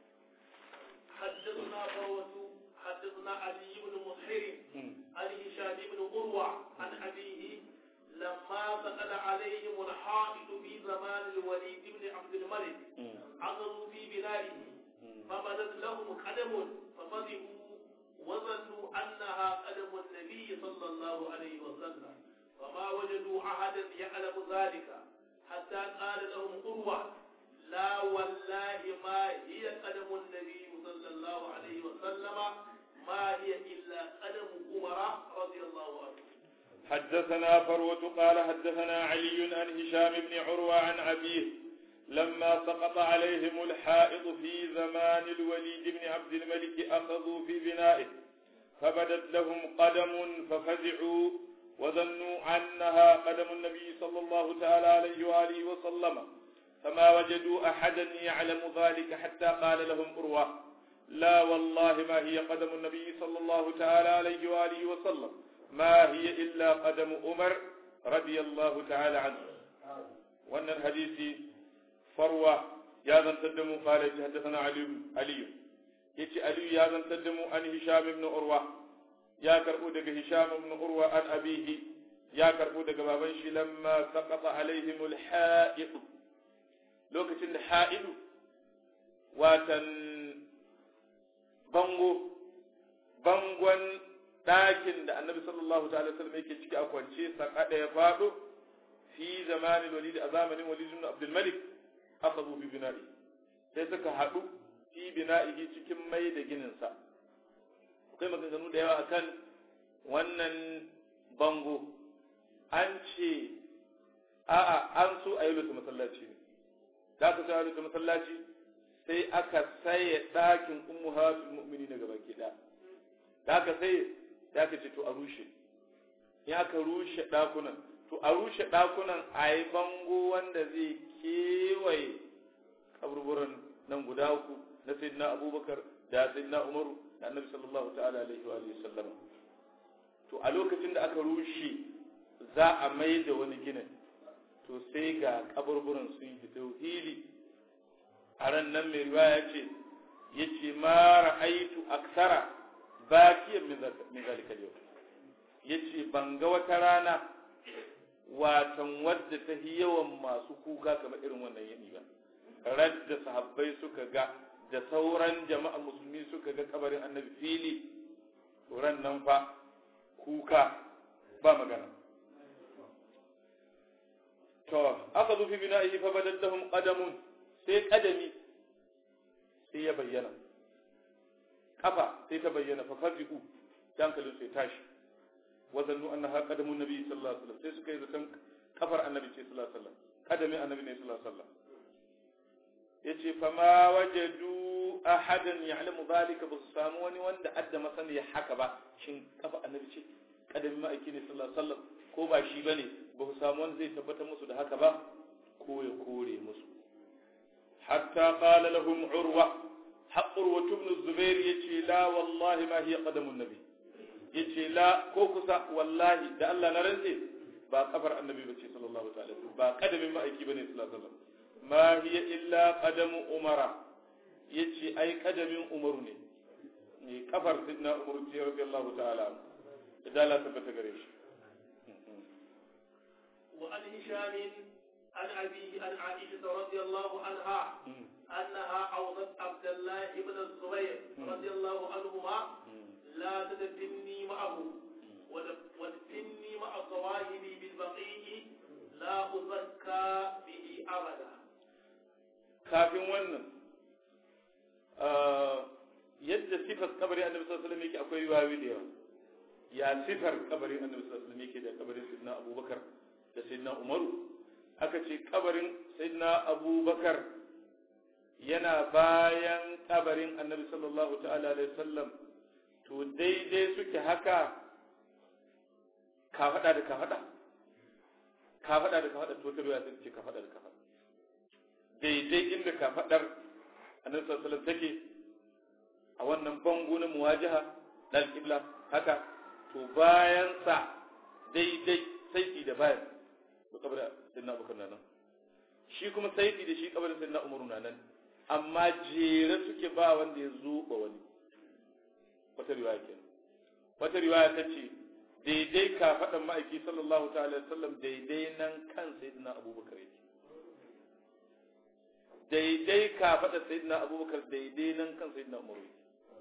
حدثنا فروة حدثنا علي بن مسهر عن هشام بن قروة عن أبيه لما سأل عليهم الحائط في زمان الوليد بن عبد الملك عثروا في بلاده فبدت لهم قدم ففزعوا وظنوا أنها قدم النبي صلى الله عليه وسلم فما وجدوا أحدا يعلم ذلك حتى قال لهم قروة لا والله ما هي قدم النبي صلى الله عليه وسلم ما هي إلا قدم عمر رضي الله عنه حدثنا فروة قال حدثنا علي عن هشام بن عروة عن أبيه لما سقط عليهم الحائط في زمان الوليد بن عبد الملك أخذوا في بنائه فبدت لهم قدم ففزعوا وظنوا أنها قدم النبي صلى الله تعالى عليه وآله وسلم فما وجدوا أحدا يعلم ذلك حتى قال لهم أروى لا والله ما هي قدم النبي صلى الله تعالى عليه وآله وسلم ما هي إلا قدم عمر رضي الله تعالى عنه وأن الحديث فروة يا ذن تدموا قال حدثنا علي علي يتي علي يا ذن تدموا عن هشام بن عروة يا كربو دغ هشام بن عروة عن أبيه يا كربو دغ بابن شي لما سقط عليهم الحائط لوكتين الحائط واتن bango bangon ɗakin da annabi sallallahu ta'ala sallam yake ciki a kwance sakada ya faɗo fi zamanin walid a zamanin walid ibn abdul malik akhadhu bi bina'i sai suka haɗu fi bina'ihi cikin mai da ginin sa akwai maganganu da yawa akan wannan bango an ce a'a an so a yi lutu masallaci ne da aka sa lutu masallaci sai aka saye ɗakin ummuhatul mu'minin daga baki ɗaya da aka saye sai aka ce to a rushe in aka rushe ɗakunan to a rushe ɗakunan a yi bango wanda zai kewaye kaburburan nan guda uku na sayyidina abubakar da sayyidina umaru da annabi sallallahu ta'ala alaihi wa sallam to a lokacin da aka rushe za a mai da wani ginin to sai ga kaburburan sun fito hili a ran nan mai riwaya ce ya ce ma ra'aitu aksara bakiyan min zalika yau ya ce ban ga wata rana watan wadda ta yi yawan masu kuka kamar irin wannan yini ba radda sahabbai suka ga da sauran jama'a musulmi suka ga kabarin annabi fili ran nan fa kuka ba magana to aka zo fi bina'ihi fa badat lahum qadamun sai kadami sai ya bayyana kafa sai ta bayyana fa fazi'u dankalin sai tashi wa zannu annaha qadamun nabi sallallahu alaihi wasallam sai suka yi zaton kafar annabi ce sallallahu alaihi wasallam kadamin annabi ne sallallahu alaihi wasallam yace fama wajadu ahadan ya'lamu zalika ba su samu wani wanda adda masaniya haka ba shin kafa annabi ce kadamin ma'aiki ne sallallahu alaihi wasallam ko ba shi bane ba su samu wanda zai tabbatar musu da haka ba ko ya kore musu hatta qala lahum urwa urwa ibn zubair yace la wallahi ma hiya qadamun nabi yace la ko kusa wallahi da Allah na rantse ba kafar annabi bace sallallahu ta'ala ba kadamin ma'aiki bane sallallahu alaihi wasallam ma hiya illa qadamu umara yace ai kadamin umaru ne ne kafar sidna umaru ce radiyallahu ta'ala da Allah tabbata gare shi wa an hisham an abihi an aisha radiyallahu anha أنها أوصت عبد الله بن الزبير رضي الله عنهما لا تدفني معه ودفني مع صواهبي بالبقيع لا أزكى به أبدا kafin wannan yadda sifar kabarin annabi sallallahu alaihi wasallam yake akwai riwayoyi da yawa ya sifar kabarin annabi sallallahu alaihi wasallam yake da kabarin sayyidina abubakar da sayyidina umaru aka ce kabarin sayyidina abubakar yana bayan kabarin annabi sallallahu ta'ala alaihi wasallam to daidai suke haka kafada da kafada kafada da kafada to ta riwaya ta ce kafada da kafada daidai inda kafadar annabi sallallahu alaihi wasallam take a wannan bango na muwajaha na alƙibla haka to bayan sa daidai saiti da bayan to kabarin sayyidina abubakar nan shi kuma saiti da shi kabarin sayyidina umaru nan amma jere suke ba wanda ya zo ba wani wata riwaya ke wata riwaya ta ce daidai ka faɗan ma'aiki sallallahu ta'ala sallam daidai nan kan sayyidina abubakar yake daidai ka faɗa sayyidina abubakar daidai nan kan sayyidina umaru yake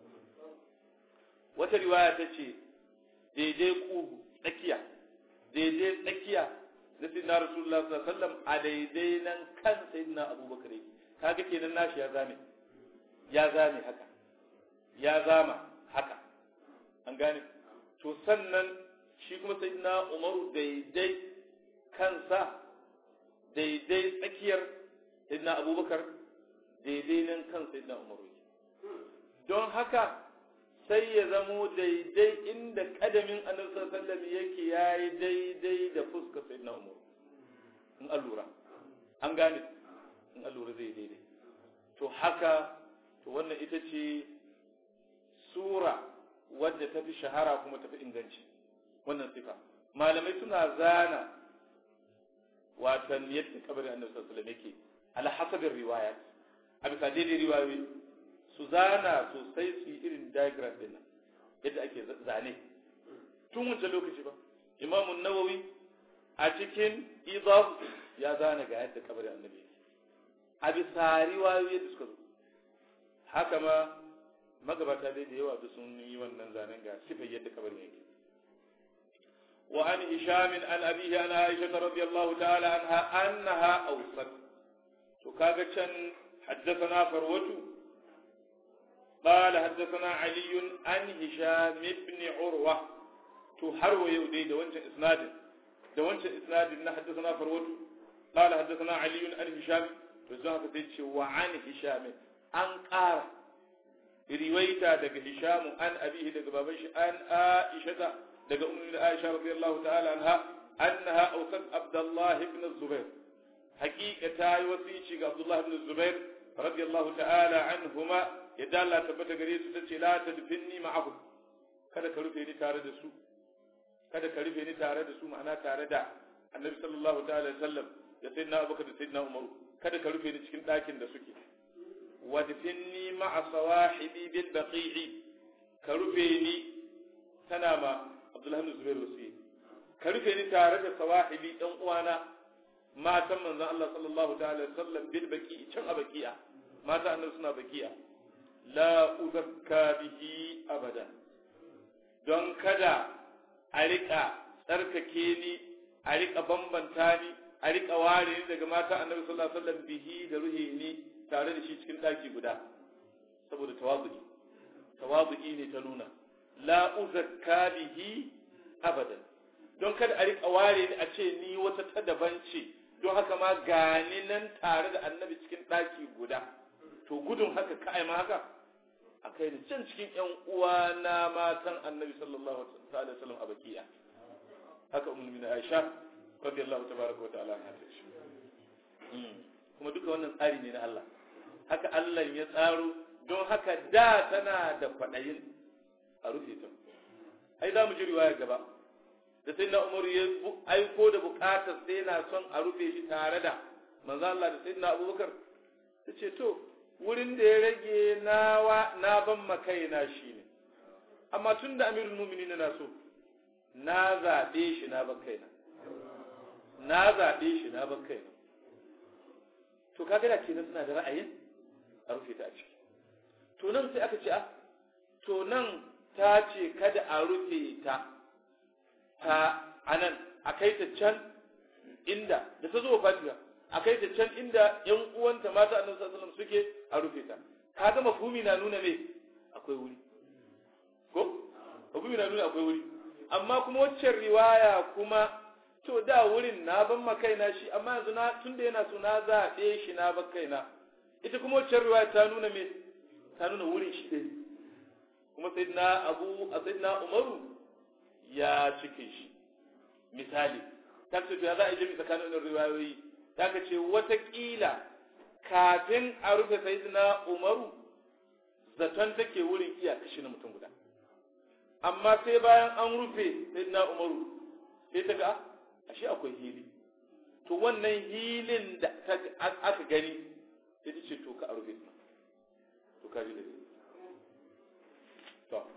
wata riwaya ta ce daidai kugu tsakiya daidai tsakiya na sayyidina rasulullah sallallahu alaihi wasallam a daidai nan kan sayyidina abubakar yake kaga kenan nashi ya zame ya zame haka ya zama haka an gane to sannan shi kuma sayyidina umaru daidai kansa daidai tsakiyar sayyidina abubakar daidai nan kan sayyidina umaru don haka sai ya zamo daidai inda kadamin annabi sallallahu alaihi wasallam yake yayi daidai da fuskar sayyidina umaru in allura an gane in allura zai daidai to haka to wannan ita ce sura wadda ta fi shahara kuma ta fi inganci wannan sifa malamai suna zana watan yadda kabarin annabi sallallahu alaihi wasallam yake ala hasabin riwaya a bisa daidai riwayoyi su zana sosai su yi irin diagram din yadda ake zane tun wancan lokaci ba imamun nawawi a cikin idaf ya zana ga yadda kabarin annabi yake a bisa riwayoyi da suka zo haka ma magabata dai da yawa da sun yi wannan zanen ga sifar yadda kabarin yake wa an hisham an abihi an aisha radiyallahu ta'ala anha annaha awsat to kaga can haddathana farwatu قال حدثنا علي عن هشام بن عروة to har wa yau dai da wancan isnadin da wancan isnadin na haddathana farwatu قال حدثنا علي عن هشام to zan haka sai ce wa an hisham an ƙara riwaita daga hisham an abihi daga baban shi an aisha daga ummu aisha radiyallahu ta'ala anha annaha awsat abdullah ibn zubair haqiqa ta yi wasici ga abdullah ibn zubair radiyallahu ta'ala anhuma yadda Allah tabbata gare su tace la tadfinni ma'ahum kada ka rufe ni tare da su kada ka rufe ni tare da su ma'ana tare da annabi sallallahu ta'ala alaihi wasallam da sayyidina abubakar da sayyidina umaru kada ka rufe ni cikin ɗakin da suke wadfinni ma'a sawahibi bil baqi'i ka rufe ni tana ma abdullahi ibn zubair wasi ka rufe ni tare da sawahibi ɗan uwana matan manzon Allah sallallahu ta'ala alaihi wasallam bil baqi'i can a baqi'a mata annabi suna baqi'a la uzakka bihi abada don kada a riƙa tsarkake ni a riƙa bambanta ni a riƙa ware ni daga mata annabi sallallahu alaihi wasallam bihi da ruhi ni tare da shi cikin ɗaki guda saboda tawazu'i tawazu'i ne ta nuna la uzakka bihi abadan don kada a riƙa ware ni a ce ni wata ta daban ce don haka ma gani nan tare da annabi cikin ɗaki guda to gudun haka ka ma haka a kai da can cikin ƴan uwa na matan annabi sallallahu alaihi wasallam a bakiya haka ummul mu'minin Aisha radiyallahu tabaraka wa ta'ala anha ta shi kuma duka wannan tsari ne na Allah haka Allah ya tsaro don haka da tana da kwaɗayin a rufe ta ai za mu ji riwaya gaba da sai na umaru ya aiko da bukatar sai na son a rufe shi tare da manzo Allah da sai na abubakar ta ce to wurin da ya rage nawa na ban makaina shi ne amma tun da amirul muminin na so na zaɓe shi na ban kaina na zaɓe shi na ban kaina to kaga da kenan suna da ra'ayin a rufe ta a ciki to nan sai aka ce a to nan ta ce kada a rufe ta ta anan a kai ta can inda da ta zo fatiha a kai ta can inda yan uwanta mata annabi sallallahu alaihi wasallam suke a rufe ta kaga mafhumi na nuna me akwai wuri ko mafhumi na nuna akwai wuri amma kuma waccan riwaya kuma to da wurin na ban makaina shi amma yanzu na tunda yana so na zaɓe shi na ban kaina ita kuma waccan riwaya ta nuna me ta nuna wurin shi ɗin kuma sayyidina abu a sayyidina umaru ya cike shi misali ta ce to ya za a yi jami tsakanin wannan riwayoyi ta ka ce watakila kafin a rufe sayyidina umaru zaton take wurin iya kashi na mutum guda amma sai bayan an rufe sayyidina umaru sai ta ga ashe akwai hili to wannan hilin da aka gani sai ta ce to ka a rufe to ka ji da to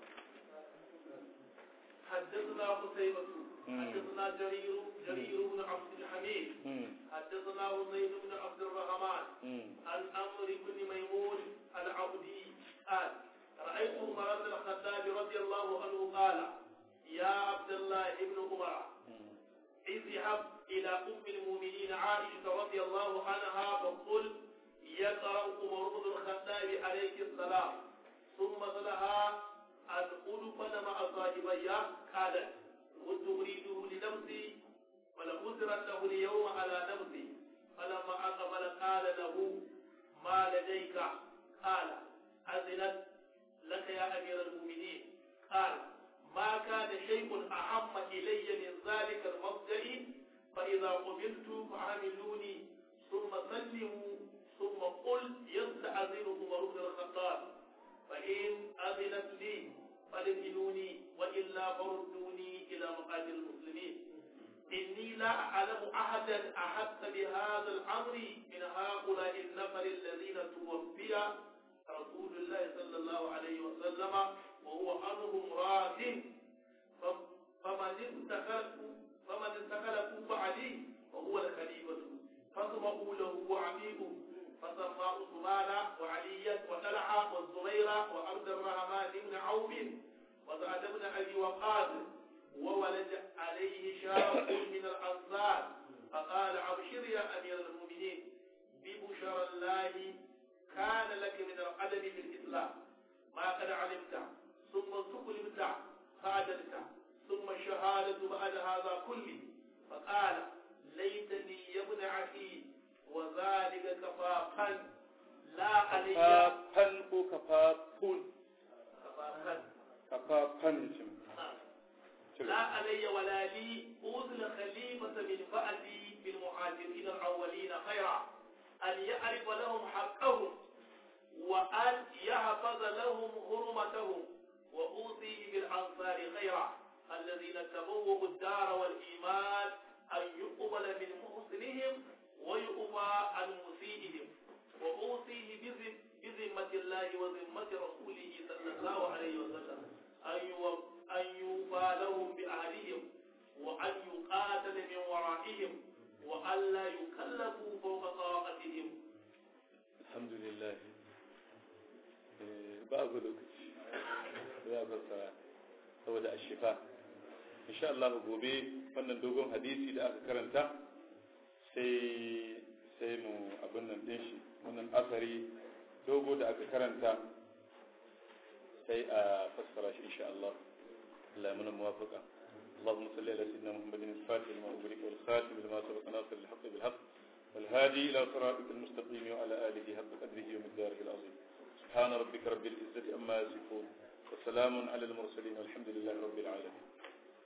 حدثنا قتيبة حدثنا جرير جرير بن عبد الحميد حدثنا زيد بن عبد الرحمن عن أمر بن ميمون العبدي قال رأيت عمر بن الخطاب رضي الله عنه قال يا عبد الله بن عمر اذهب إلى أم المؤمنين عائشة رضي الله عنها فقل يقرأ عمر بن الخطاب عليه السلام ثم لها أن أدفن مع صاحبي قالت كنت أريده لنفسي ولأسرت له اليوم على نفسي فلما أقبل قال له ما لديك قال أذنت لك يا أمير المؤمنين قال ما كان شيء أهم إلي من ذلك المبدأ فإذا قبلت فعملوني ثم سلموا ثم قل يستأذن عمر بن الخطاب فإن أذنت لي فلمنوني وإلا فردوني إلى مقاتل المسلمين إني لا أعلم أحدا أحس بهذا الأمر من هؤلاء النفر الذين توفي رسول الله صلى الله عليه وسلم وهو عنهم راض فمن استخلفوا فمن استخلفوا فعلي فهو الخليفة فاسمعوا له وعميقوا فسمى عثمان وعليا وطلحة والزبير وعبد الرحمن بن عوف وسعد بن أبي وقاص وولد عليه شاب من الأنصار فقال أبشر يا أمير المؤمنين ببشرى الله كان لك من القدم في الإسلام ما قد علمت ثم استقلمت فعدلت ثم الشهادة بعد هذا كله فقال ليتني يا ابن أخي وذلك كفافا لا علي kafafan ko kafafun كفافا kafafan ce لا علي ولا لي أوصل خليفة من بعدي بالمهاجرين الأولين خيرا أن يعرف لهم حقهم وأن يحفظ لهم حرمتهم وأوصيه بالأنصار خيرا الذين تبوأوا الدار والإيمان أن يقبل من محسنهم ويؤفى عن مسيئهم وأوصيه بذم- بذمة الله وذمة رسوله صلى الله عليه وسلم أن يو- أن يوفى لهم بأهلهم وأن يقاتل من ورائهم وأن لا يكلفوا فوق طاقتهم alhamdulillah babu lokaci za ku tsara saboda ashifa insha Allah gobe wannan dogon hadisi da aka karanta sai sai mu abin nan din shi wannan asari dogo da aka karanta sai a fassara shi insha Allah Allah ya muna muwafaka اللهم صل على سيدنا محمد الفاتح لما أغلق والخاتم لما سبق ناصر الحق بالحق والهادي إلى صراطك المستقيم وعلى آله حق قدره ومقداره العظيم سبحان ربك رب العزة أما يصفون وسلام على المرسلين والحمد